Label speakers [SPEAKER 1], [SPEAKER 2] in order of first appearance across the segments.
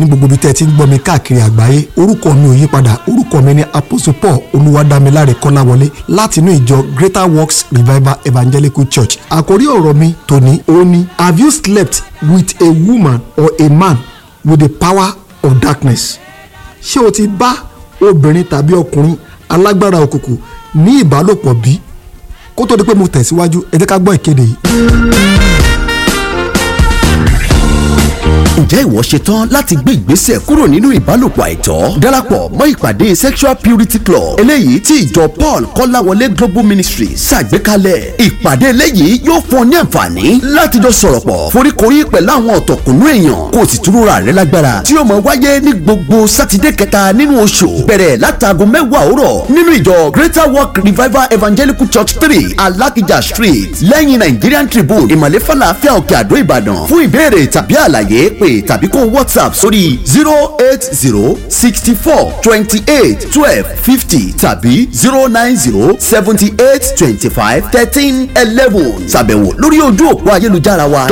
[SPEAKER 1] ní gbogbo ibi tẹ́ ẹ ti ń gbọ́ mi káàkiri àgbáyé orúkọ mi ò yí padà orúkọ mi ní apostle paul olúwadámiláre kọ́láwọlé láti inú ìjọ greater works revival evangelical church àkórí ọ̀rọ̀ mi tòní ó ní have you slept with a woman or a man with the power of darkness ṣé o ti bá obìnrin tàbí ọkùnrin alágbára òkùnkùn ní ìbálòpọ̀ bí kó tó di pé mo tẹ̀síwájú ẹ jẹ́ ká gbọ́ ìkéde yìí.
[SPEAKER 2] ǹjẹ́ ìwọ ṣe tán láti gbé ìgbésẹ̀ kúrò nínú ìbálòpọ̀ àìtọ́ darapọ̀ mọ́ ìpàdé sexual purity club eléyìí tí ìjọ paul kọ́láwọlé global ministry ṣàgbékalẹ̀ ìpàdé eléyìí yóò fún ọ ní àǹfààní láti jọ sọ̀rọ̀ pọ̀ foríkorí pẹ̀lú àwọn ọ̀tọ̀kùnú èèyàn kó o sì túrúra rẹ lágbára tí yóò máa wáyé ní gbogbo sátidé kẹta nínú oṣù bẹ̀rẹ̀ látàgò mẹ́wàá òwúrọ̀ nínú ìjọ greater work revival evangelical church three alakija street lẹ́yìn nigerian tribune ìmàlẹ́ falafel òkè àdó ìbàdàn fún ìbéèrè tàbí àlàyé pé tàbí kó whatsapp sórí zero eight zero sixty four twenty eight twelve fifty tàbí zero nine zero seventy eight twenty five thirteen eleven ṣàbẹ̀wò lórí ojú òpó ayélujára wa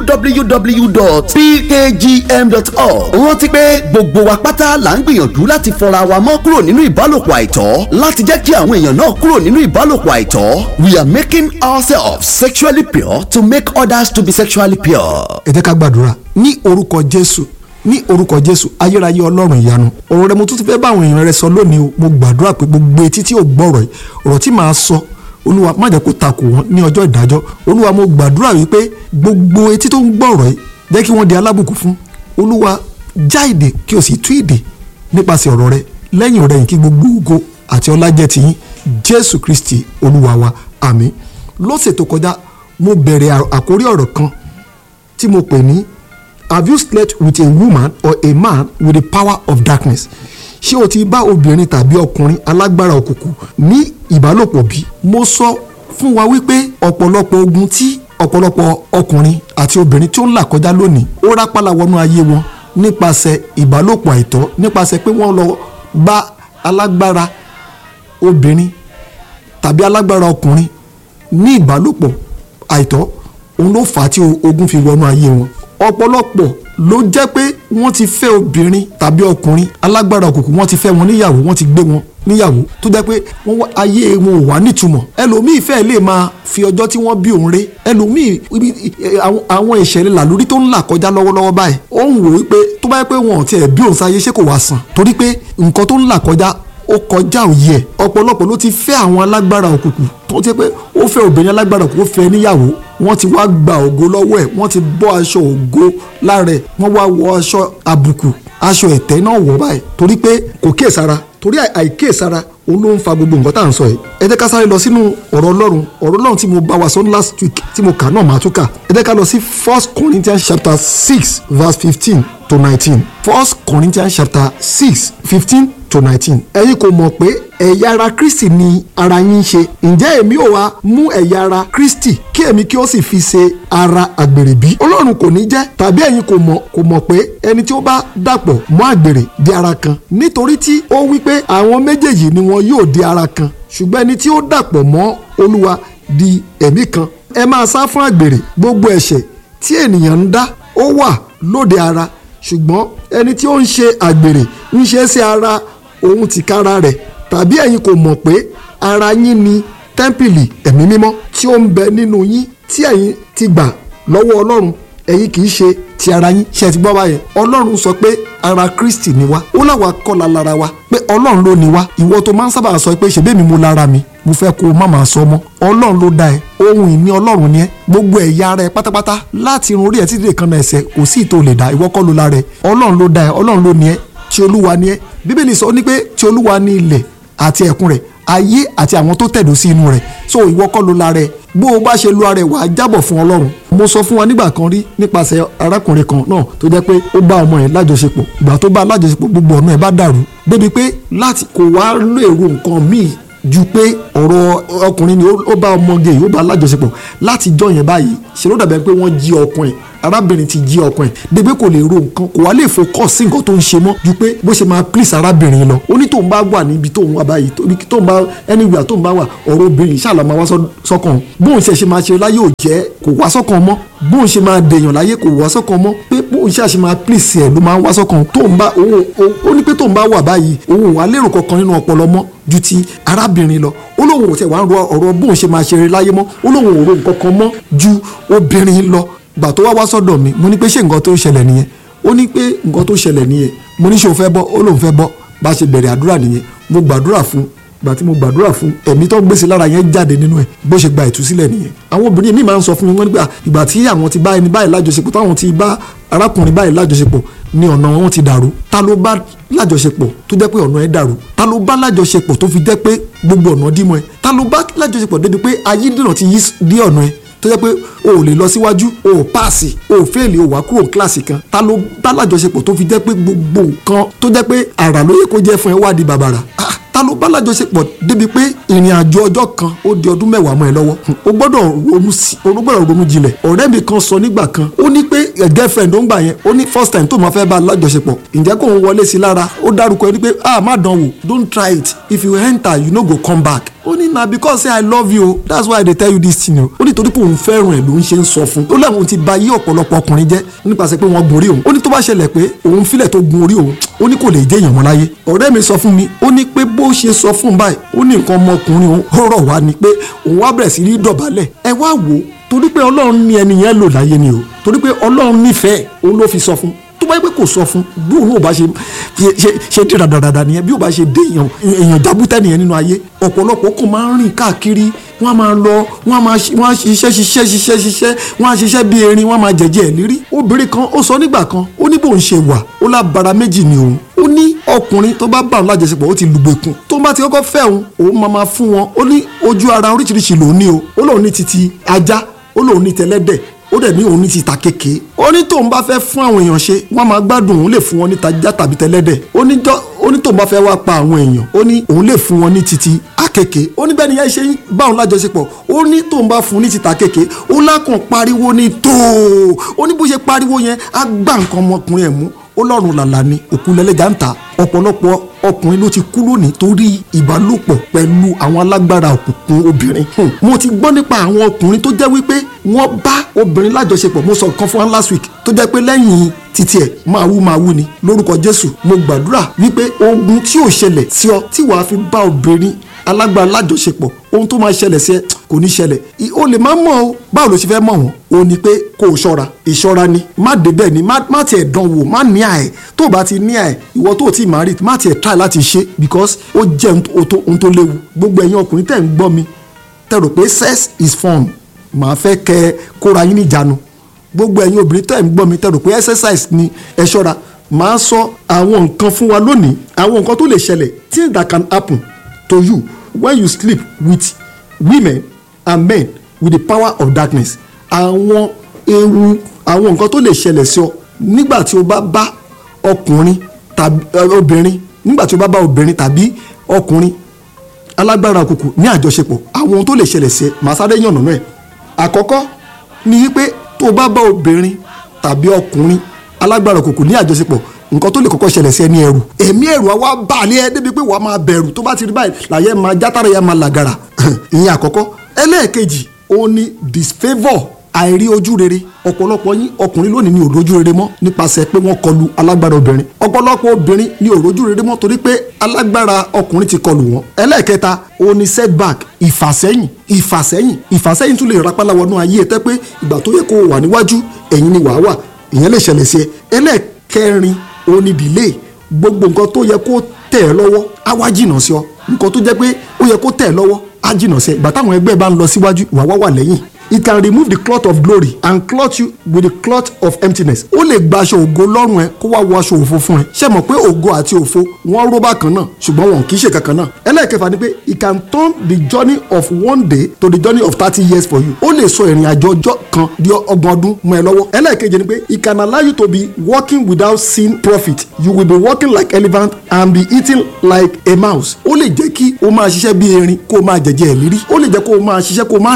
[SPEAKER 2] www.pkgm.org rántí pé gbogbo wa pátá là ń gbìyànjú láti fọra wa mọ́ kúrò nínú ìbálòpọ̀ àìtọ́ láti jẹ́ kí àwọn èèyàn náà kúrò nínú ìbálòpọ̀ àìtọ́ we are making ourselves sexually pure to make others to be sexually pure.
[SPEAKER 1] ẹ jẹ́ ká gbàdúrà ní orúkọ jésù ní orúkọ jésù ayérayé ọlọ́run ìyanu ọ̀rọ̀ rẹ mo tún ti fẹ́ bá àwọn èèyàn rẹ sọ lónìí o mo gbàdúrà pé gbogbo etí tí ò gbọ́rọ̀ yìí ọ̀rọ̀ tí màá sọ olúwa má jẹ́ kó takò wọ́n ní ọjọ́ ìdájọ́ olúwa mo gbàdúrà wípé gbogbo etí tó ń gbọ́rọ̀ yìí jẹ́ kí wọ́n di alábùkún fún olúwa já ìdè kí o sì tú ìdè nípasẹ̀ ọ̀rọ̀ rẹ lẹ́yìn rẹ̀ yìí kí gbogbo ògo àti ọlá jẹ́ tiyín jésù kristi olúwa wa àmín lọ́sẹ̀ tó kọjá mo bẹ̀rẹ̀ àkórí ọ̀rọ̀ kan tí mo pè ní have you slept with a woman or a man with the power of darkness ṣé o ti bá obìnrin tàbí ọkùnrin alágbára òkùnkùn ní ìbálòpọ̀ bí? mo sọ fún wa wípé ọ̀pọ̀lọpọ̀ ogun tí ọ̀pọ̀lọpọ̀ ọkùnrin àti obìnrin tí ó ń là kọjá lónìí ó rápálá wọnú ayé wọn nípasẹ̀ ìbálòpọ̀ àìtọ́ nípasẹ̀ pé wọ́n lọ bá alágbára obìnrin tàbí alágbára ọkùnrin ní ìbálòpọ̀ àìtọ́ òun ló fà á tí ogun fi wọnú ayé wọn ọ̀pọ̀lọpọ̀ ló jẹ́ pé wọ́n ti fẹ́ obìnrin tàbí ọkùnrin alágbára òkùnkùn wọ́n ti fẹ́ wọn níyàwó wọ́n ti gbé wọn níyàwó tó jẹ́ pé wọ́n wá ayé wọn ò wá nítumọ̀ ẹlòmíì fẹ́ lè máa fi ọjọ́ tí wọ́n bí òun ré ẹlòmíì àwọn ìṣẹ̀lẹ̀ làlórí tó ń là kọjá lọ́wọ́lọ́wọ́ báyìí ó ń wò wípé tó bá yẹ pé wọn ò tiẹ̀ bí òun sáyé ṣé kò wá sàn torí pé nǹkan tó ń là kọjá ó kọjá òye ẹ̀ ọ̀pọ̀lọpọ̀ ló ti fẹ́ àwọn alágbára òkùnkùn tó jẹ́ pé ó fẹ́ obìnrin alágbára òkùnkùn fẹ́ níyàwó wọ́n ti wá gba ògo lọ́wọ́ ẹ̀ wọ́n ti bọ́ aṣọ ògo lára ẹ̀ wọ́n wá wọ aṣọ àbùkù aṣọ ẹ̀tẹ́ náà wọ̀ báyìí torí pé kò kíyèsára torí àìkíyèsára òun ló ń fa gbogbo nǹkan tá à ń sọ yìí ẹ jẹ́ ká sáré lọ sínú ọ̀rọ̀ ọlọ́run ọ̀rọ̀ ọlọ́run tí mo bá wa sọ last week tí mo kà náà máa tún kà ẹ jẹ́ ká lọ sí first corinthians chapter six verse fifteen to nineteen first corinthians chapter six fifteen to nineteen. ẹ̀yin kò mọ̀ pé ẹ̀yà ara kristi ni ara yín ń ṣe ǹjẹ́ èmi ò wá mú ẹ̀yà ara kristi kí èmi kí ó sì fi ṣe ara àgbèrè bí. ọlọ́run kò ní jẹ́ tàbí ẹ̀yin kò mọ̀ kò mọ̀ pé ẹni tí ó bá dàpọ̀ mọ́ àgbèrè di ara kan nítorí tí ó wí pé àwọn méjèèjì ni wọn yóò di ara kan ṣùgbọ́n ẹni tí ó dàpọ̀ mọ́ olúwa di ẹ̀mí kan. ẹ máa sá fún àgbèrè gbogbo ẹ̀ṣẹ̀ tí ènìyàn ń dá ó wà lóde ara ṣùgbọ́n ẹni tí ó ń ṣe àgbèrè ń ṣe é sí ara òun tìkára rẹ̀ tàbí ẹ̀yin kò mọ̀ pé ara yín ni tẹ́ḿpìlì ẹ̀mí mímọ́ tí ó ń bẹ nínú yín tí ẹ̀yin ti gbà lọ́wọ́ ọlọ́run ẹ̀yin kì í ṣe ti ara yín ṣe ti gbọ́ báyẹn ọlọ́run sọ pé ara kristi ni wá ó láwa kọ́ la lára wa pé ọlọ́run ló ni wá ìwọ tó máa ń sábà sọ pé ṣèbí mi mo lára mi mo fẹ́ kó o má máa sọ mọ́ ọlọ́run ló dá ẹ ohun ìní ọlọ́run ni ẹ gbogbo ẹ̀yà ara ẹ pátápátá láti irun orí ẹ títí kan náà ẹsẹ̀ kò sí ìtò lè dá ìwọ kọ́ ló lára ẹ ọlọ́run ló dá ẹ ọlọ́run ló ni ẹ tí olúwa ni ẹ bíbélì sọ ní pé tí olúwa ní ilẹ̀ àti ẹ̀kún rẹ̀ ayé àti àwọn tó tẹ̀dó sí inú rẹ̀ so ìwọ kọ́ ló lára ẹ bó o bá ṣe lu ara ẹ wàá jábọ̀ fún ọlọ́run mo sọ fún wa nígbà kan rí nípasẹ̀ arákùnrin kan náà tó jẹ́ pé ó bá ọmọ ẹ̀ lájọṣepọ̀ ìgbà tó bá lájọṣepọ̀ gbogbo ọ̀nà ẹ̀ bá dàrú débi pé láti kò wá lérò nǹkan míì ju pé ọ̀rọ̀ ọkùnrin ni ó bá ọmọge yìí ó bá lájọṣepọ̀ láti jọ yẹn báyìí ṣe ló dàbẹ̀ pé wọ́n jí ọkùnrin arábìnrin ti jí ọkàn ẹ̀ débi kò lè ro nǹkan kò wá lè focus sí nǹkan tó ń ṣe mọ́ ju pé bó ṣe máa please arábìnrin lọ ó ní tóun bá wà níbi tóun wà báyìí tóun bá anywhere tóun bá wà ọ̀rọ̀ obìnrin ṣáàlà máa wá sọ́kàn bóun ṣe ṣe máa ṣe láyé ò jẹ́ kò wá sọ́kàn mọ́ bóun ṣe máa dèèyàn láyé kò wá sọ́kàn mọ́ pé bóun ṣe àṣe máa please ẹ̀ ló máa wá sọ́kàn tóun bá òun ó ní pé tóun bá wà báyìí òun wà lérò kankan nínú ọpọlọ mọ́ ju ti arábìnrin lọ ó lóun ò tẹ̀ wá ń ro ọ̀rọ̀ bóun ṣe máa ṣeré láyé mọ́ ó lóun ò ro nǹkan kan mọ́ ju obìnrin lọ gbà tó wá wá sọ́dọ̀ mi mo ní pé ṣé nǹkan tó ṣẹlẹ̀ nìyẹn ó ní pé nǹkan tó ṣẹlẹ̀ nìyẹn mo ní ṣé o fẹ́ bọ́ ó lóun fẹ́ bọ́ bá a ṣe bẹ̀rẹ̀ àdúrà nìyẹn mo gbàdúrà fún gbà tí mo gbàdúrà fún ẹ̀mí tó gbèsè lára yẹn jáde nínú ẹ̀ bó ṣe gba ìtúsílẹ̀ nìyẹn àwọn obìnrin mi máa ń sọ fún mi wọ́n nígbà ìgbà tí àwọn ti bá ẹni báyìí lájọṣepọ̀ táwọn ti bá arákùnrin báyìí lájọṣepọ̀ ni ọ̀nà wọn ti dàrú ta ló bá lájọṣepọ̀ tó jẹ́ pé ọ̀nà ẹ̀ dàrú ta ló bá lájọṣepọ̀ tó fi jẹ́ pé gbogbo ọ̀nà dímọ̀ ẹ̀ ta ló bá lájọṣepọ̀ débi pé ayédèrè ti yí dí ọ̀nà ẹ̀ tó jẹ́ pé o ò lè lọ síwájú o ò páàsì o ò fẹ́ẹ̀lì o wà kúrò kíláàsì kan ta ló bá lájọṣepọ̀ tó fi jẹ́ pé gbogbo nǹkan tó jẹ́ pé àrà ló yẹ kó jẹ́ fún ẹ wá di bàbàrà ta ló bá lájọṣepọ̀ débi pé ìrìn àjò ọjọ́ kan ó di ọdún mẹ́wàá mọ́ ẹ lọ́wọ́ o gbọ́dọ̀ ronú sí o gbọ́dọ̀ ronú jinlẹ̀ ọ̀rẹ́ mi kan sọ nígbà kan ó ní pé girlfriend ó ń gbà yẹn ó ní first time tó máa fẹ́ bá lájọṣepọ̀ ǹjẹ́ kó ń wọlé sí lára ó dárúkọ ẹni pé ah má dán wò don't try it if you enter you no go come back ó ní na because say i love you that's why i dey tell you this thing o ó ní torí pé òun fẹ́ràn ẹ̀ ló ń ṣe ń sọ fún ó láwọn ti ba yí ọ̀pọ̀lọpọ̀ ọkùnrin jẹ́ nípasẹ̀ pé wọ́n gun orí òun ó ní tó bá ṣẹlẹ̀ pé òun filẹ̀ tó gun orí òun ó ní kò lè jẹ́ èèyàn mọ́ láyé ọ̀rẹ́ mi sọ fún mi ó ní pé bó ṣe sọ fún báyìí ó ní nǹkan ọmọkùnrin òun ó rọ̀ wá ni pé òun wá bẹ̀rẹ̀ sí ní dọ̀bálẹ̀ ẹ wá wò ó torí pé ọlọ́run ní ẹni yẹn lò láyé ni o torí pé ọlọ́run nífẹ̀ẹ́ òun ló fi sọ fún tó bá yẹ pé kò sọ fún bí òun ò bá ṣe ṣe ṣe dé dáadáa nìyẹn bí ò bá ṣe dé èèyàn èèyàn jábútẹ́ nìyẹn nínú ayé ọ̀pọ̀lọpọ̀ kò máa ń rìn káàkiri wọ́n á máa lọ wọ́n á máa wọ́n á ṣiṣẹ́ ṣiṣẹ́ ṣiṣẹ́ ṣiṣẹ́ wọ́n á ṣiṣẹ́ bí erin wọ́n á máa jẹ̀jẹ̀ lérí obìnrin kan ó sọ nígbà kan ó ní bóun ṣe wà ó lábara méjì ni òun ó ní ọkùnrin tó bá bá òun lájọṣepọ̀ ó ti lùgbèkùn tó bá ti kọ́kọ́ fẹ́ òun òun máa máa fún wọn ó ní ojú ara oríṣiríṣi lòun ní o ó lóun ní titi ajá ó lóun ní tẹlẹ́dẹ̀ ó dẹ̀ ní òun ní ti ta kéke ó ní tóun bá fẹ́ fún àwọn èèyàn ṣe wọ́n máa gbádùn òun lè fún wọn ní tajá tàbí tẹlẹ́dẹ̀ ó ní tóun bá fẹ́ wá pa àwọn èèyàn ó ní òun lè fún wọn ní titi akeke ó ní bẹ́ẹ̀ ni yẹn ṣe ń bá òun lájọṣepọ̀ ó ní tóun bá fún ní ti ta kéke ó lákàn pariwo ní tóo ó ní bó ṣe pariwo yẹn á gbá nǹkan ọmọkùnrin ẹ̀ mú ó lọ́rùn làlà ni òkú lẹ́lẹ́jà ń ta ọ̀pọ̀lọpọ̀ ọkùnrin ló ti kú lónìí torí ìbálòpọ̀ pẹ̀lú àwọn alágbára òkùnkùn obìnrin. mo ti gbọ́ nípa àwọn ọkùnrin tó jẹ́ wípé wọ́n bá obìnrin lájọṣepọ̀ mo sọ nǹkan fún wa last week tó jẹ́ pé lẹ́yìn títí ẹ̀ máa wú máa wú ni lórúkọ Jésù mo gbàdúrà wípé ogun tí ò ṣẹlẹ̀ sí ọ tí wàá fi bá obìnrin alágbára lájọṣepọ̀ ohun tó máa ṣẹlẹ̀ sí ẹ kò ní ṣẹlẹ̀ o lè má mọ̀ o báwo ló ṣe fẹ́ mọ̀ wọ́n o ní pé kó o ṣọ́ra ìṣọ́ra ni má débẹ̀ ni má tiẹ̀ dán wò má ní àẹ̀ tó o bá ti ní àẹ̀ ìwọ tó o ti máa rí má tiẹ̀ try láti ṣe because ó jẹ́ ohun tó léwu gbogbo ẹ̀yin ọkùnrin tẹ̀ ń gbọ́ mi tẹ̀ rò pé sex is fun màá fẹ́ kẹ́ ẹ kóra yín níjànú gbogbo ẹ̀yin obìnrin tẹ̀ ń gbọ́ mi tẹ̀ rò pé exercise ni ẹ ṣọ́ra màá sọ àwọn nǹkan fún wa lónìí àwọn nǹkan tó lè ṣẹlẹ̀ things that can happen to you when you sleep with women and men with the power of darkness àwọn ewu àwọn nǹkan tó lè ṣẹlẹ̀ sí ọ nígbà tí o bá bá ọkùnrin tàbí obìnrin nígbà tí o bá bá obìnrin tàbí ọkùnrin alágbára òkùnkùn ní àjọṣepọ̀ àwọn ohun tó lè ṣẹlẹ̀ sí ẹ màá sáré yànnà náà ẹ̀ àkọ́kọ́ ni wípé tó o bá bá obìnrin tàbí ọkùnrin alágbára òkùnkùn ní àjọṣepọ̀ nǹkan tó lè kọ́kọ́ ṣẹlẹ̀ sí ẹni ẹrù ẹ̀mí ẹ̀rù àwa bá a lé ẹ débi pé wàá máa bẹ̀rù tó bá ti rí báyìí làyẹ̀ máa játàrà yẹn máa làgàrà ìyẹn àkọ́kọ́ ẹlẹ́ẹ̀kejì ó ní disfavour àìrí ojú rere ọ̀pọ̀lọpọ̀ yín ọkùnrin lónìí ní òrojú rere mọ́ nípasẹ̀ pé wọ́n kọlu alágbára obìnrin ọ̀pọ̀lọpọ̀ obìnrin ní òrojú rere mọ́ torí pé alágbára ọkùnrin ti kọlu wọn ẹlẹ́ẹ̀kẹta ó ní setback ìfàsẹ́yìn ìfàsẹ́yìn ìfàsẹ́yìn tún lè rapálá wọnú ayé ẹ tẹ́ pé ìgbà tó yẹ kó wà níwájú ẹ̀yìn ni wàá wà ìyẹn lè ṣẹlẹ̀ sí ẹ ẹlẹ́ẹ̀kẹrin ó ní delay gbogbo nǹkan tó yẹ kó tẹ̀ ẹ́ lọ́wọ́ á wá jìnnà sí ọ nǹkan tó jẹ́ pé ó yẹ kó tẹ̀ ẹ́ lọ́wọ́ á jìnnà sí ẹ ìgbà táwọn ẹgbẹ́ bá ń lọ síwájú ìwà wá wà lẹ́yìn it can remove the cloth of glory and cloth you with the cloth of emptiness ó lè gba aṣọ ògo lọ́rùn ẹ kó wá wọ aṣọ òfo fún ẹ ṣé mọ̀ pé ògo àti òfo wọ́n ró bákan náà ṣùgbọ́n wọn kì í ṣe kankan náà ẹlẹ́ẹ̀kẹfà ni pé it can turn the journey of one day to the journey of thirty years for you ó lè sọ ìrìn àjò ọjọ́ kan di ọgbọ̀n ọdún mọ́ ẹ lọ́wọ́ ẹlẹ́ẹ̀keje ni pé it can allow you to be working without seeing profit you will be working like elephant and be eating like a mouse ó lè jẹ́ kí o máa ṣiṣẹ́ bí erin kó o máa jẹ̀jẹ̀ ìlérí ó lè jẹ́ kó o máa ṣiṣẹ́ kó o máa rèrè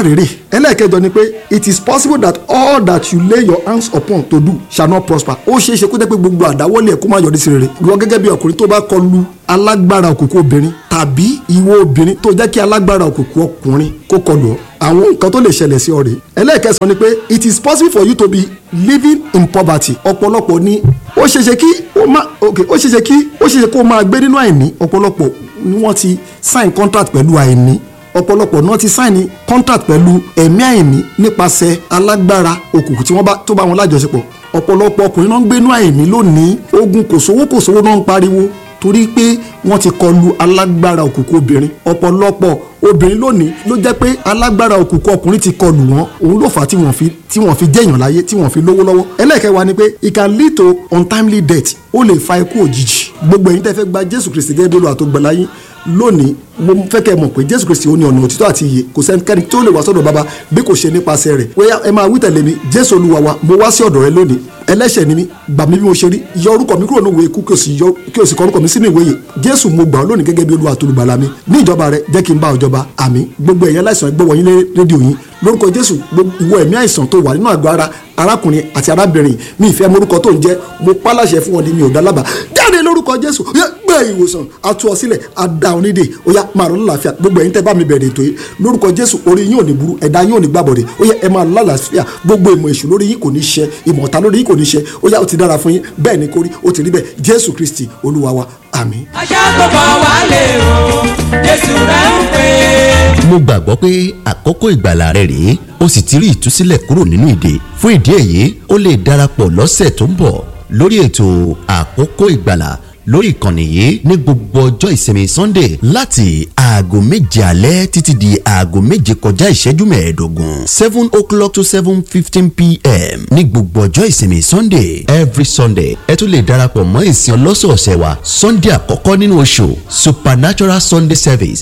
[SPEAKER 1] ẹlẹ́ẹ̀kẹjọ ni pé it is possible that all that you lay your hands upon to do shall not prosper ó ṣeé ṣe kó jẹ́ pé gbogbo àdáwọ́lé ẹ̀ kó má yọrí sí rere ìwọ gẹ́gẹ́ bí ọkùnrin tó bá kọlu alágbára òkùnkùn obìnrin tàbí ìwọ obìnrin tó jẹ́ kí alágbára òkùnkùn ọkùnrin kó kọlù ọ́ àwọn nǹkan tó lè ṣẹlẹ̀ sí ọ rèé ẹlẹ́ẹ̀kẹsàn ni pé it is possible for you to be living in poverty ọ̀pọ̀lọpọ̀ ni ó ṣeéṣe kí ó má ok ó ṣeéṣe kí ó ṣeéṣe kó máa gbé nínú àìní ọ̀pọ̀lọpọ̀ ni wọ́n ti sign contract pẹ̀lú àìní ọ̀pọ̀lọpọ̀ náà ti sign contract pẹ̀lú ẹ̀mí àìní nípasẹ̀ alágbára òkùnkùn tí wọ́n bá tó bá wọn lájọṣepọ̀ ọ̀pọ̀lọpọ̀ ọkùnrin náà ń gbénú àìní lónìí ogun kò sówó kò sówó náà ń pariwo torí pé wọ́n ti kọlu alágbára òkùnkùn obìnrin ọ̀pọ̀lọpọ̀ obìnrin lónìí ló jẹ́ pé alágbára òkùnkùn ọkùnrin ti kọlù wọn òun ló fà á tí wọ́n fi tí wọ́n fi jẹ́yàn láyé tí wọ́n fi lówó lọ́wọ́ ẹlẹ́ẹ̀kẹwàá ni pé it can lead to untimely death ó lè fa ikú òjijì gbogbo ẹ̀yin tẹ́ fẹ́ gba jésù kristi gẹ́gẹ́ bí olúwa tó gbà láyé lónìí mo fẹ́ kẹ́ ẹ mọ̀ pé jésù kristi ó ní ọ̀nà òtítọ́ àti ìyè kò sẹ́nikẹ́ni tó lè wá sọ́dọ̀ baba bí kò ṣe nípasẹ̀ rẹ̀ wẹ́yà ẹ máa wí tẹ̀lé mi jésù olúwa wa mo wá sí ọ̀dọ̀ rẹ lónìí ẹlẹ́ṣẹ̀ ni mí gbà mí bí mo ṣe rí yọ orúkọ mi kúrò ní ìwé ikú kí o sì yọ kí o sì kọ orúkọ mi sínú ìwé yìí jésù mo gbà ọ́ lónìí gẹ́gẹ́ bí olúwa tó lùgbàlà mi ní ìjọba rẹ jẹ́ kí n bá ọjọba àmín gbogbo ẹ̀yàn láìsàn ẹgbẹ́ wọ̀nyí lé rédíò yín lórúkọ jésù ìwọ ẹ̀mí àìsàn tó wà nínú àgọ́ ara arákùnrin àti arábìnrin mi ìfẹ́ morúkọ tó ń jẹ́ mo pálàṣẹ fún wọn ní mi ò dá lábàá jáde lórúkọ jésù gbé ìwòsàn àtú ọ sílẹ̀ àdá onídè ó yá máa rọ lálàáfíà gbogbo ẹ̀yin tẹ́ bá mi bẹ̀rẹ̀ ètò yìí lórúkọ jésù orí yín ò ní burú ẹ̀dá yín ò ní gbàbọ̀dẹ̀ ó yá ẹ máa lálàáfíà gbogbo ìmọ̀ èṣù lórí yín kò ní ṣẹ ìmọ̀ ọ̀tá lórí yín kò ní ṣẹ ó yá ó ti dára fún yín bẹ́ẹ̀ ni kórí ó ti rí bẹ́ẹ̀ jésù kristi olúwa wa àmín.
[SPEAKER 3] aṣàkóbọ̀ wà lè o jésù rẹ̀ ń pè é.
[SPEAKER 2] mo gbàgbọ́ pé àkókò ìgbàlà rẹ rèé o sì ti rí ìtúsílẹ̀ kúrò nínú ìdè fún ìdí èyí o lè darapọ̀ lọ́sẹ̀ tó ń bọ̀ lórí ètò àkókò ìgbàlà lórí ìkànnì yìí ní gbogbo ọjọ́ ìsinmi sunday láti aago méje alẹ́ títí di aago méje kọjá ìṣẹ́jú mẹ́ẹ̀ẹ́dógún seven o'clock to seven fifteen pm ní gbogbo ọjọ́ ìsinmi sunday every sunday ẹ tún lè darapọ̀ mọ́ ìsìn ọlọ́sọ̀ọ̀sẹ̀ wa sunday àkọ́kọ́ nínú oṣù supernatural sunday service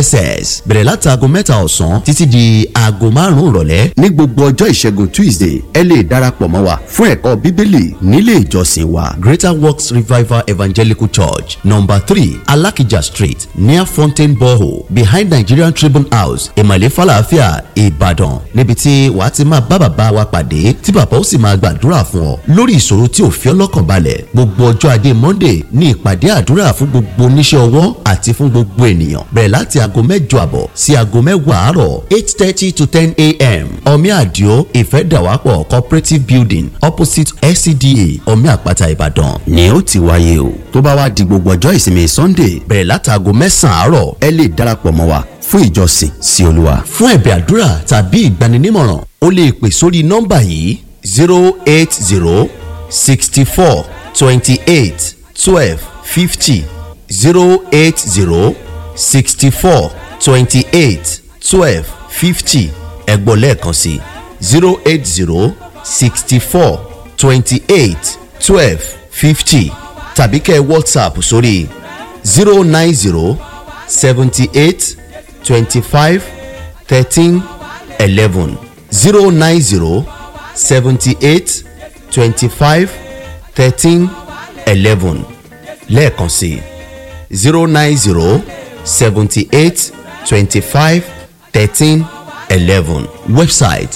[SPEAKER 2] sss bẹ̀rẹ̀ láti aago mẹ́ta ọ̀sán títí di aago márùn-ún ìrọ̀lẹ́ ní gbogbo ọjọ́ ìṣẹ́gun tuesday ẹ lè darapọ̀ mọ́ wa fún ẹ̀kọ́ bíbélì nílé ìjọsìn wa greater works revival evangelical church number three alakija street near fountain borehole behind nigerian tribune house ìmàlẹ́ falafia ìbàdàn níbi tí wàá ti máa bá bàbá wa pàdé tí bàbá ó sì máa gbàdúrà fún ọ lórí ìṣòro tí ò fi ọ́ lọ́kàn balẹ̀ gbogbo ọjọ́ ajé monday ní ìpàdé àdúrà fún gbogbo oníṣẹ́ ọwọ́ àti fún gbogbo ènìyàn bẹ̀rẹ̀ láti aago mẹ́jọ àbọ̀ sí aago mẹ́wàá àárọ̀ eight thirty to ten a.m. omi àdìo ìfẹ́dàwápọ̀ cooperative building opposite scda omi àpáta ìbàdàn ni ó ti wáyé o tó bá wá di gbogbo ọjọ́ ìsinmi sunday bẹ̀rẹ̀ látàgò mẹ́sàn-án àárọ̀ ẹ lè darapọ̀ mọ́ wa fún ìjọsìn sí olúwa. fún ẹ̀bẹ̀ àdúrà tàbí ìgbaninímọ̀ràn o lè pè sórí nọ́mbà yìí zero eight zero sixty four twenty eight twelve fifty zero eight zero sixty four twenty eight twelve fifty ẹ̀gbọ́n lẹ́ẹ̀kan sí zero eight zero sixty four twenty eight twelve fifty tàbí kẹ́ ẹ whatsapp sórí zero nine zero seventy eight twenty five thirteen eleven zero nine zero seventy eight twenty five thirteen eleven lẹ́ẹ̀kan sí zero nine zero seventy eight twenty five thirteen eleven website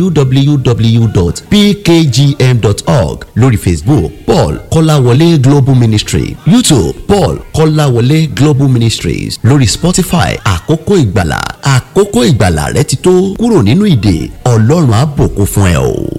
[SPEAKER 2] www.pkgm.org lórí facebook paul kọ́láwọlé global ministry youtube paul kọ́láwọlé global ministries lórí spotify àkókò ìgbàlà àkókò ìgbàlà rẹ ti tó kúrò nínú ìdè ọlọ́run á bùkún fún ẹ o.